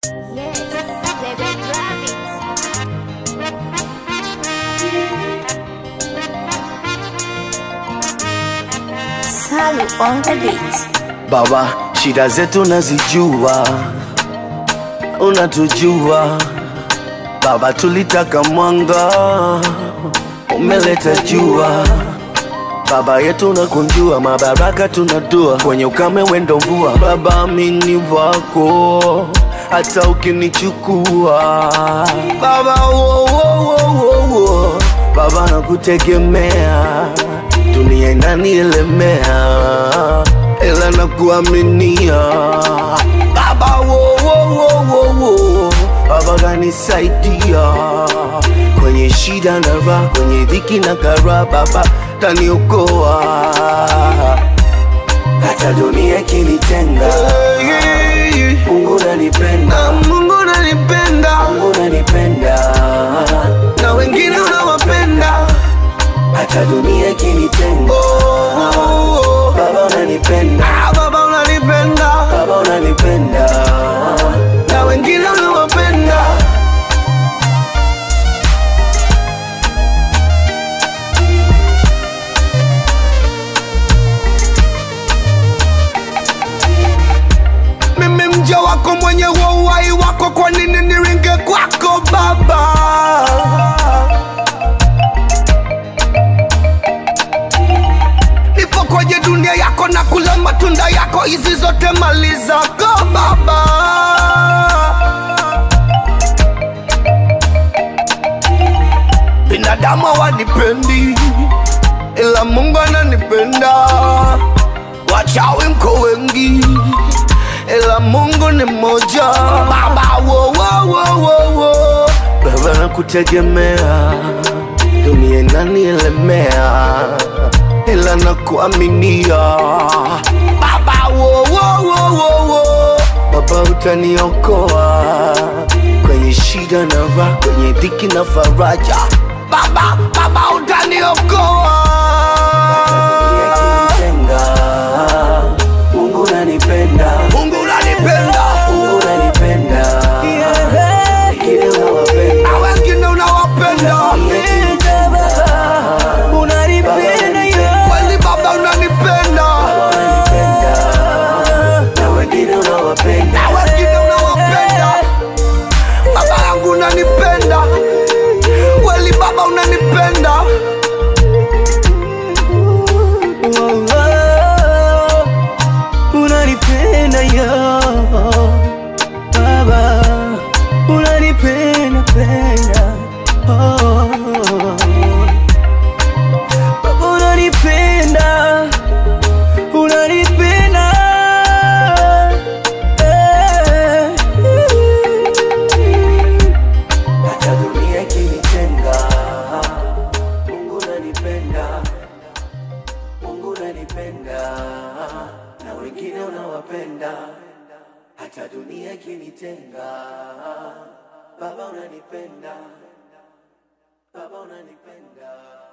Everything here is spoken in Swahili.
Yes, Bebe Rabbit. Salu on the beat. Baba, shida zetu nazijua, unatujua Baba, tulitaka mwanga, umeleta jua. Baba yetu nakunjua, mabaraka tunadua, kwenye ukame wendo mvua. Baba, amini wako hata ukinichukua Baba, wo, wo, wo, wo, wo. Baba nakutegemea, dunia inanielemea, ila nakuaminia Baba, wo, wo, wo, wo, wo. Baba kanisaidia kwenye shida na raha, kwenye dhiki na kara, Baba taniokoa hata dunia ikinitenga. Mungu nanipenda, Mungu nanipenda, Mungu nanipenda, na wengine unawapenda hata dunia ikinitenga. Baba unanipenda, Baba unanipenda, Baba unanipenda, na wengine unawapenda mimi mja wako mwenye huo uhai wako, kwa nini niringe kwako Baba? Nipo kwenye dunia yako na kula matunda yako, hizi zote mali zako Baba. Binadamu hawanipendi, ila Mungu ananipenda. Wachawi mko wengi, ila Mungu ni mmoja. Baba, wo, wo, wo, wo, wo. Baba nakutegemea, dunia inanielemea, ila nakuaminia. Baba, wo, wo, wo, wo, wo. Baba utaniokoa kwenye shida na raha, kwenye dhiki na faraja. Baba, Baba utaniokoa Mungu unanipenda, Mungu unanipenda, Mungu unanipenda, wengine unawapenda, na wengine unawapenda. Kweli Baba unanipenda, na wengine unawapenda, na wengine unawapenda. Baba yangu unanipenda, kweli Baba unanipenda. unanipenda yo baba unanipenda penda oh. baba unanipenda unanipenda eh. Hata dunia ikinitenga, Mungu unanipenda, Mungu unanipenda, na wengine unawapenda. Hata dunia ikinitenga, Baba unanipenda, Baba unanipenda.